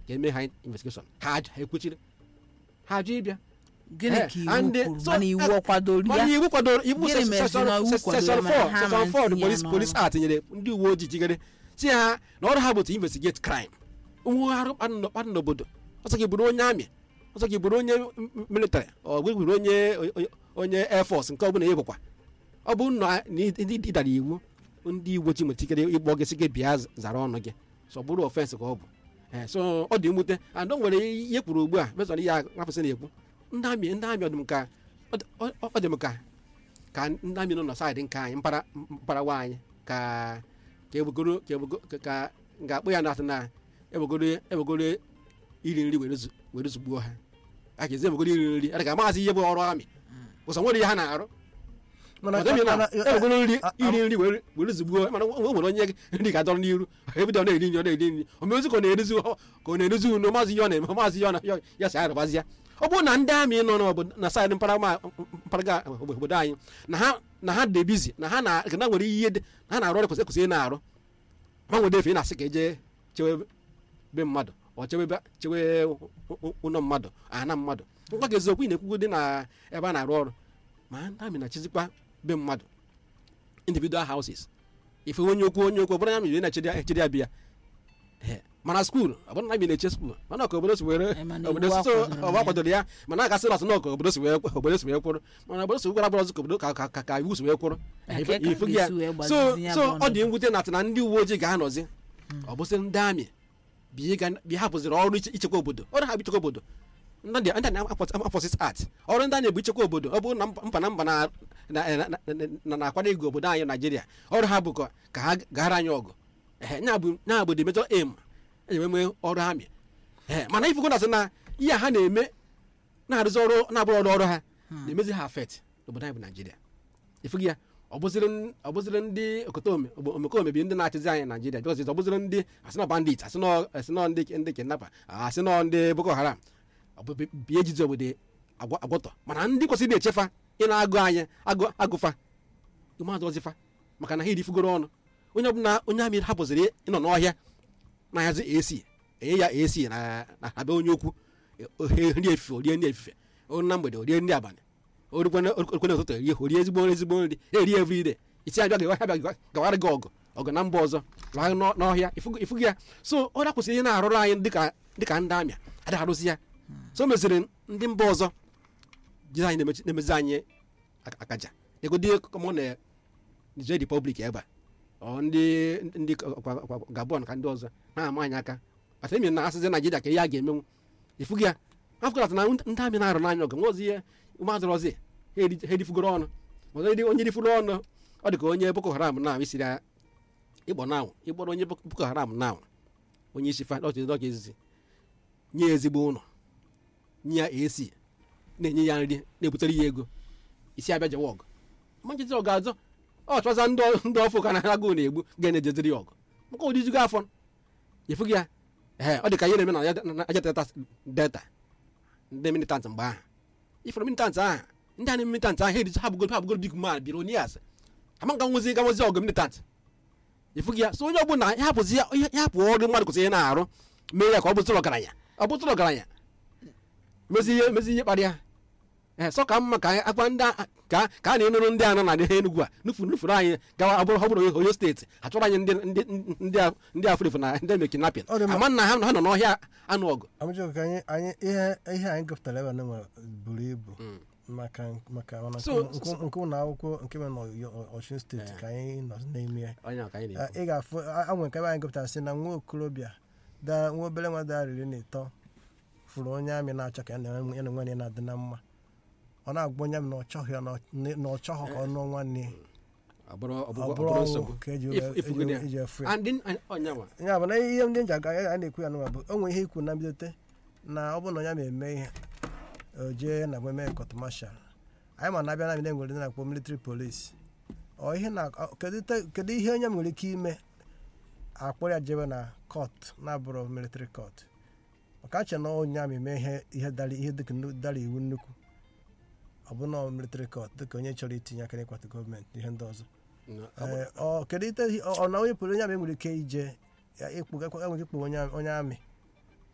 ka eme ha investigeshon ha ajụ ha ekwechiri ha ajụ ịbịa gịnị Eh, ka iwu and, kwuru so, mana iwu eh, ọ kwadoro mana ya iwu kwadoro iwu Gịnị mere si na iwu kwadoro mana ha section ama 4 the ntinye police ya police n'ọrụ? act nyere ndị uwe ojii jigere si ha na ọrụ ha bụ to investigate crime nwe arụ kpadụ n'obodo ọsọ gị bụrụ onye amị ọsọ gị bụrụ onye military ọ gị bụrụ onye onye- onye air force nke ọbụla ị bụkwa ọ bụ na ndị ịdara iwu ndị uwe ojii nwere ikere ịkpọ gị sị gị bịa zara ọnụ gị so ọ bụrụ ofensi ka ọ bụ Eh, so ọ dị mwute and o nwere ihe kwuru ugbu a mezọrọ ihe a nwapụsị na-ekwu ndị amị ndị amị ọ dị m ka ọ dị- ọ- ọ dị m ka ka ndị amị nọ na saịdị nke anyị mpara mparawa anyị ka ka ebugoro ka ebugo ka- ka ga-akpụ ya na na ebugoro ebugoro iri nri were zu- were zugbuo ha a ga-ezi ebugoro iri nri a ga amaghịzi ihe bụ ọrụ amị ụzọ nwere ihe ha na-arụ mana Ọ dịghị na mana- ebugoro nri a- a- iri nri were were zugbuo mana o nwere onye nri ga-adọrọ n'iru ebido ọ na-eri nri ọ na-eri nri o mezi ka ọ na-eruzi ka ọ na-eruzi unu maazị ihe ọ na-eme maazị ihe ọ na ya- ya si arụbazi ya ọ bụrụ na ndị amị nọ n'obodo na saịdị mpaghara mpaghara obodo anyị na ha na ha dị bizi na ha na na nwere ihe dị na ha na-arụ ọrụ kwesịrị ekwesịrị na-arụ ma nwere efe ị na-asị ka eje chewe be mmadụ ọ chewe be- chewe ụlọ mmadụ ana mmadụ ngwa gị eziokwu ị na-ekwugo dị na ebe a na-arụ ọrụ ma ndị amị na-achịzikwa be mmadụ individual houses ife onye okwu onye okwu ọ bụrụ na amị na-echedi abịa Ee, mana skuul ọ bụrụ na amị na-eche skuul mana ka obodo si were Eh, mana obodo iwu si so akwadoro ọba ya. kwadoro ya mana a gasị na ka obodo si wee obodo si wee kwụrụ mana obodo si gwara bụrọzi ka obodo ka ka- ka ka iwu si wee kwụrụ Na Ife- nke ka ifu gị ya. ga-esi wee so gbazizi ya so bụ ọ dị ọnọdụ. mwute na atị na ndị uwe ojii ga-anọzi ọ bụsị ndị amị bi ga- bi hapụziri ọrụ iche- ichekwa obodo ọrụ ha bụ ichekwa obodo ndị ndị na-afọsis art ọrụ ndị a na-ebu ichekwa obodo ọ bụrụ na mba mba na mba na- na- na- na- na- na-akwado ego obodo anyị naijiria ọrụ ha bụ ka ka ha gara anyị ọgụ ehe nya bụ nya bụ the major aim eji eme ọrụ amị ehe mana ifugo na sị na ihe ha na-eme na-arụzi ọrụ na-abụrụ ọrụ ọrụ ha na-emezi ha afet n'obodo anyị bụ naijiria ifugi ya ọ bụzịrị n- ọ bụzịrị ndị okotome omekome bi ndị na-achịzi anyị naijiria bikọz ọ bụzịrị ndị asịnọ bandit asịnọ asịnọ ndị ndị kidnapper asịnọ ndị boko haram ọ bụ bi- bi ejizi obodo agwọ- agwọtọ mana ndị kwesịrị na-echefa ị na-agụ anyị agụ agụfa ụmụazụ ọzịfa maka na ha erifugoro ọnụ onye ọbụla onye amị hapụziri ịnọ n'ọhịa na-ahazi ac enye ya ac na na na be onye okwu ohe nri efife orie nri efife oru na mgbede orie nri abalị orukwana orukwana ụtụtụ erie orie ezigbo nri ezigbo nri eri everyday isi abịa gawa abịa gawa- gawara gị ọgụ ọgụ na mba ọzọ laa n'ọ- n'ọhịa ifugo ifugo ya so ọ dakwụsịrị ihe na-arụrụ anyị dịka dịka ndị amị adịghị arụzi ya so o meziri ndị mba ọzọ jiri anyị na-emechi- na-emezi anyị aka- akaja egodi kọmọ na Niger Republic ebe a ọ ndị ndị kwa- kwa- Gabon ka ndị ọzọ na-ama anyị aka ata emi na asịzi Naijiria ka ihe a ga-emenwu ifugo ya afụkọta na ndị amị na-arụ n'anya ọgụ nwe ozi ihe ụmụazụ ọzi ha eri- ha erifugoro ọnụ ọzọ ndị onye rifuru ọnụ ọ dị ka onye Boko Haram na isiri ya ịkpọ na ịkpọrọ onye Boko Boko Haram na onye isi fa dọkịta dọkịta izizi nye ya ezigbo ụlọ nye ya esi na-enye ya nri na-ebutere ya ego isi abịa jewa ọgụ ma nchịtị ọgụ azọ ọ chọza ndị ọ- ndị ọfụ ka na-agụ na-egbu ga-enejeziri ya ọgụ maka ụdịzigo afọ ịfụghị ya ee ọ dị ka ihe na-eme na ya- na aja delta delta ndị militant mgbe ahụ ifere militant ahụ ndị a na militant ahụ edizi ha bụgoro ha bụgoro big man bilonias ama nka nwezi ga nwezi ọgụ militant ịfụghị ya so onye ọbụla ya hapụzi ya ya hapụ ọrụ mmadụ kwesịrị na-arụ mee ya ka ọ bụtụrụ ọgaranya ọ bụtụrụ ọgaranya mezi ihe mezi ihe kparịa ee sọ ka mma ka anyị akpa ndị a- ka ka a na-enụrụ ndị a nọ na Enugu a nufuru nufuru anyị gawa ọ bụrụ ọ bụrụ Oyo steeti achọrọ anyị ndị ndị ndị a- ndị afụrịfụ na ndị eme kidnapping Ọ dị mma. ama na ha ha nọ n'ọhịa anụ ọgụ amụjọ ka anyị anyị ihe ihe anyị gụpụtara ebe a nwere buru ibu Mm. maka maka mana So- nke nke ụlọ akwụkwọ nke mere n'Ọshun steeti ka anyị nọ n'ime ya onye a ka anyị Ah, na-ekwu ị ga-afụ a- anwe nke ebe anyị gụpụtara sị na nwa okorobịa da nwa obere nwa dara iri na ịtọ fụrụ onye amị na-achọ ka ya na ya na nwanne ya na-adị na mma ọ na-agba onye amị na ọ chọghị ya na ọ- na ọ chọghị ka ọ nụọ nwanne ya ọ bụrụ ọ ọ bụrụ ọ bụrụ bụrụ ọnwụ nsogbu ka eji If- if we eji- get- eji efu ya and then onye nwa ya bụ na ihe ndị nji aga a na-ekwu ya n'ụwa bụ o nwere ihe ikwu na mbidote na ọ bụrụ na onye ma eme ihe o jee na eme kọt mashal anyị ma na-abịa na nwere ndị na-akpọ military police ọ ihe na ọ- kedu te- kedu ihe onye nwere ike ime akpọrọ ya jebe na kọt na-abụrụ military kọt maka ache na onye ama eme ihe ihe dara ihe dịka nnu- dara iwu nnukwu ọ bụ na military kọt dịka onye chọrọ itinye aka n'ịkwado gọọmenti ihe ndị ọzọ No, ọ bụ- Ee, ọ kedu ite ọ ọ na onye pụrụ onye amị nwere ike ije ya ịkpụ enwere ike ịkpụ onye onye amị